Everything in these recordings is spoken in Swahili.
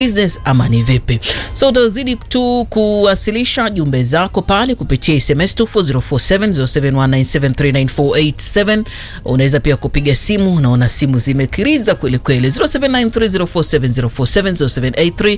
business ama ni vipi? So utazidi tu kuwasilisha jumbe zako pale kupitia SMS 240470719739487. Unaweza pia kupiga simu, naona simu zimekiriza kweli kweli 0793047047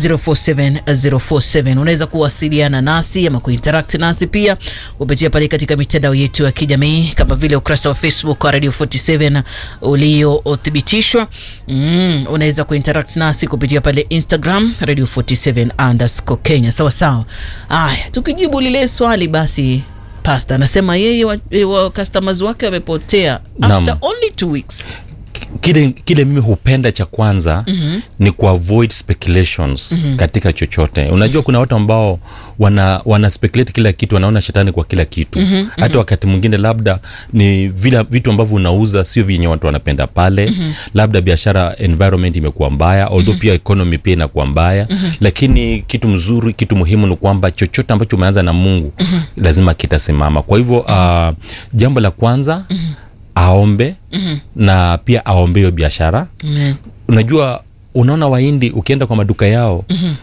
0783047047. Unaweza kuwasiliana nasi ama kuinteract nasi pia kupitia pale katika mitandao yetu ya kijamii kama vile ukurasa wa Facebook wa Radio 47 uliothibitishwa. Mm, unaweza kuinteract nasi kupitia pale Instagram Radio 47 underscore Kenya. Sawa sawa. Aya, tukijibu lile swali basi Pasta anasema yeye wa, wa customers wake wamepotea after Naam. only two weeks. kile, kile mimi hupenda cha kwanza mm-hmm. ni kuavoid speculations mm-hmm. katika chochote unajua kuna watu ambao wana, wana speculate kila kitu wanaona shetani kwa kila kitu mm-hmm. hata wakati mwingine labda ni vile vitu ambavyo unauza sio vyenye watu wanapenda pale mm-hmm. labda biashara environment imekuwa mbaya although mm-hmm. pia economy pia inakuwa mbaya mm-hmm. lakini kitu mzuri kitu muhimu ni kwamba chochote ambacho umeanza na mungu mm-hmm. lazima kitasimama kwa hivyo uh, jambo la kwanza mm-hmm aombe mm-hmm. na pia aombe hiyo biashara Amen. unajua unaona waindi ukienda kwa maduka yao mm-hmm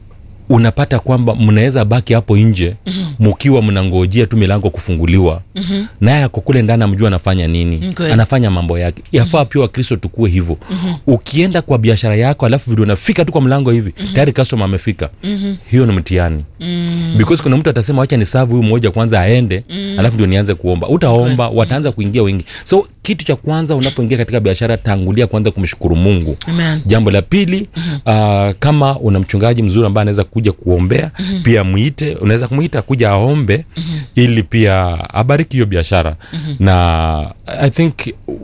unapata kwamba mnaweza baki hapo nje mm-hmm. mkiwa mnangojea tu milango kufunguliwa mm-hmm. naye ako kule ndani amjua anafanya nini Okay. anafanya mambo yake yafaa mm-hmm. pia wakristo tukue hivyo mm-hmm. ukienda kwa biashara yako alafu vile unafika tu kwa mlango hivi mm-hmm. tayari customer amefika mm-hmm. hiyo ni mtihani mm-hmm. because kuna mtu atasema wacha ni savu huyu mmoja kwanza aende mm-hmm. alafu ndio nianze kuomba utaomba okay. wataanza kuingia wengi so kitu cha kwanza unapoingia katika biashara tangulia kwanza kumshukuru mungu Amen. jambo la pili mm-hmm. uh, kama una mchungaji mzuri ambaye anaweza kuja kuombea mm-hmm. pia mwite unaweza kumwita kuja aombe mm-hmm. ili pia abariki hiyo biashara mm-hmm. na i think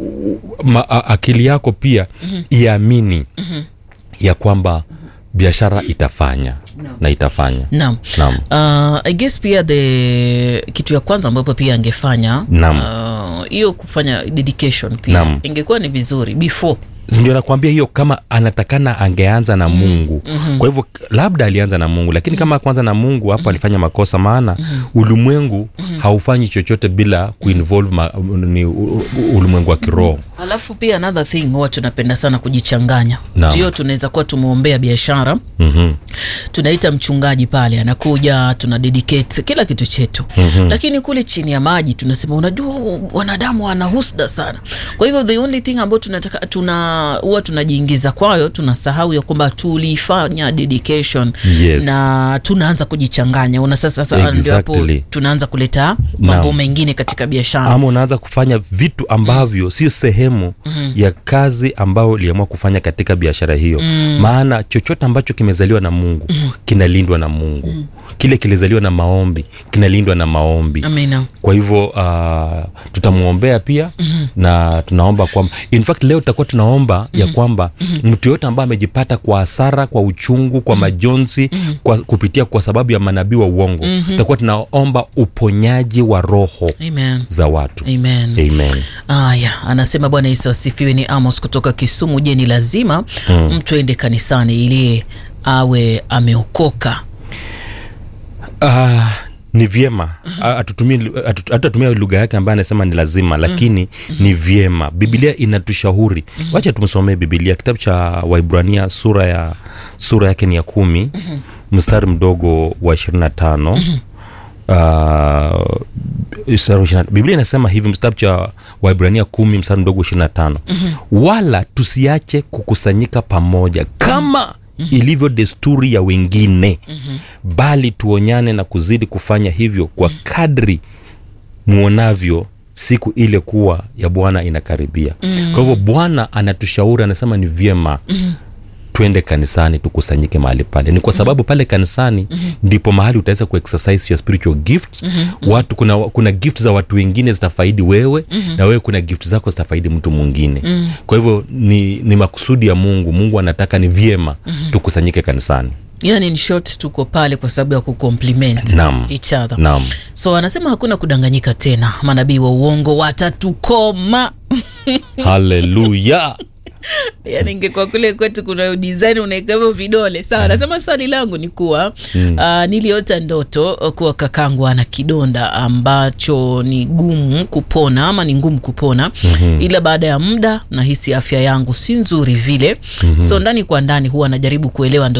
uh, ma, a, akili yako pia mm-hmm. iamini mm-hmm. ya kwamba biashara itafanya no. na itafanya Naam. Naam. Uh, I guess pia the kitu ya kwanza ambapo pia angefanya Naam. uh, hiyo kufanya dedication pia Naam. ingekuwa ni vizuri before ndio nakwambia hiyo kama anatakana angeanza na mungu mm-hmm. kwa hivyo labda alianza na mungu lakini kama kwanza na mungu hapo mm-hmm. alifanya makosa maana mm-hmm. ulimwengu mm-hmm. haufanyi chochote bila kuinvolve ma, ni u- u- ulimwengu wa kiroho alafu pia another thing huwa tunapenda sana kujichanganya Naam. ndio tunaweza kuwa tumeombea biashara mm-hmm. tunaita mchungaji pale anakuja tuna dedicate kila kitu chetu mm-hmm. lakini kule chini ya maji tunasema unajua wanadamu wana husda sana kwa hivyo the only thing ambayo tunataka tuna huwa tunajiingiza kwayo tunasahau ya kwamba tulifanya dedication Yes. na tunaanza kujichanganya una sasa sasa ndio hapo Exactly. tunaanza kuleta mambo Naam. mengine katika biashara ama unaanza kufanya vitu ambavyo mm. sio sehemu mm-hmm. ya kazi ambayo uliamua kufanya katika biashara hiyo mm. maana chochote ambacho kimezaliwa na mungu mm. kinalindwa na mungu mm. kile kilizaliwa na maombi kinalindwa na maombi amina kwa hivyo uh, tutamwombea pia mm-hmm. na tunaomba kwamba in fact leo tutakuwa tunaomba mm-hmm. ya kwamba mm-hmm. mtu yoyote ambaye amejipata kwa hasara kwa uchungu kwa majonzi mm-hmm. kwa, kupitia kwa sababu ya manabii wa uongo mm-hmm. tutakuwa tunaomba uponyaji wa roho amen za watu amen amen Aya, anasema Bwana Yesu asifiwe. Ni Amos kutoka Kisumu. Je, ni lazima mm. mtu aende kanisani ili awe ameokoka? uh, ni vyema hatutumia lugha yake ambaye anasema ni lazima lakini ni vyema bibilia inatushauri wacha tumsomee bibilia kitabu cha waibrania sura ya sura yake ni ya kumi mstari mdogo wa ishirini na tano uh, mstari wa 20 biblia inasema hivi kitabu cha waibrania kumi mstari mdogo ishirini na tano wala tusiache kukusanyika pamoja kama ilivyo desturi ya wengine bali tuonyane na kuzidi kufanya hivyo kwa kadri mwonavyo siku ile kuwa ya bwana inakaribia mm. kwa hivyo bwana anatushauri anasema ni vyema mm twende kanisani tukusanyike mahali pale ni kwa sababu pale kanisani mm-hmm. ndipo mahali utaweza kuexercise your spiritual gift mm-hmm. watu kuna, kuna gift za watu wengine zitafaidi wewe mm-hmm. na wewe kuna gift zako zitafaidi mtu mwingine mm-hmm. kwa hivyo ni, ni makusudi ya mungu mungu anataka ni vyema mm-hmm. tukusanyike kanisani Yani in short, tuko pale kwa sababu ya kucompliment Naam. each other. naam So anasema hakuna kudanganyika tena, manabii wa uongo watatukoma. haleluya yani ingekuwa kule kwetu kuna design unaweka hivyo vidole sawa nasema swali langu ni kuwa mm. uh, niliota ndoto kuwa kakangu ana kidonda ambacho ni gumu kupona ama ni ngumu kupona mm-hmm. ila baada ya muda nahisi afya yangu si nzuri vile mm-hmm. so ndani kwa ndani huwa najaribu kuelewa ndo